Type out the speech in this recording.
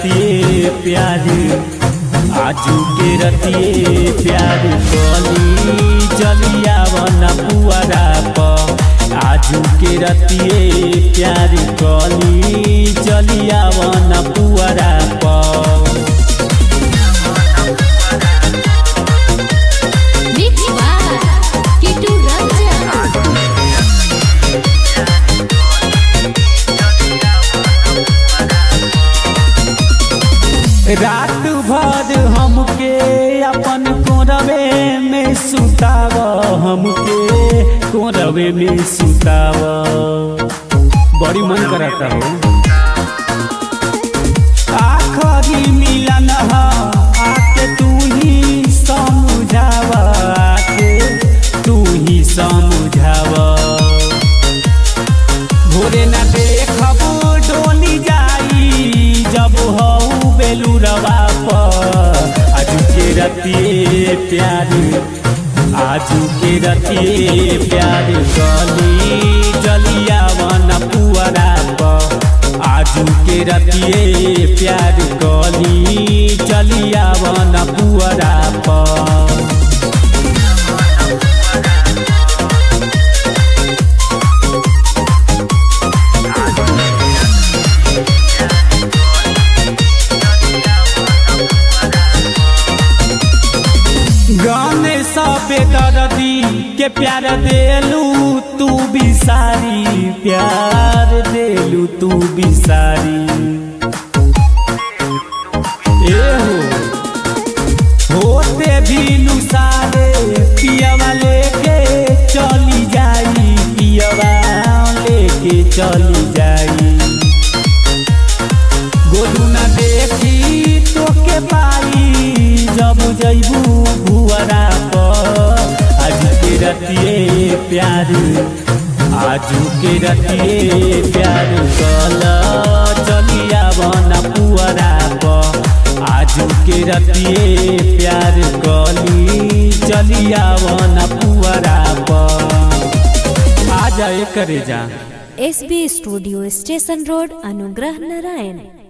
रतिए प्यार आजू के रतिए प्यार कली चलिया बना पुअरा प आजू के रतिए प्यार कली चलिया बना पुअरा प Mixed by Kitu Ranjan. रात भर हमके अपन कोरवे में सुताव हमके कोरवे में सुताव बड़ी मन करता हो आखरी मिलन ह आके तू ही समझाव आके तू ही समझाव भोरे न देखब डोली जाई जब हऊ बेलुरवा पर आजू के रतिए प्यार आजू के रतिए प्यार गली जलिया वन पुअरा पर आजू के रतिए प्यार गली चलिया वन पुअरा पर गाने सबे दर्दी के प्यार देलू तू बिसारी प्यार देलू तू बिसारी ए हो होते भी नुसारे पियवा लेके चली जाई पियवा लेके चली जाई गोलू न देखी तोके पाई जब जैबू भुअरा पर आज के रतिए प्यार आजू के रतिए प्यार कल चलिया बना पुअरा पर आजू के रतिए प्यार कली चलिया बना पुअरा पर आ जाए करे जा S B studio station road Anugrah Narayan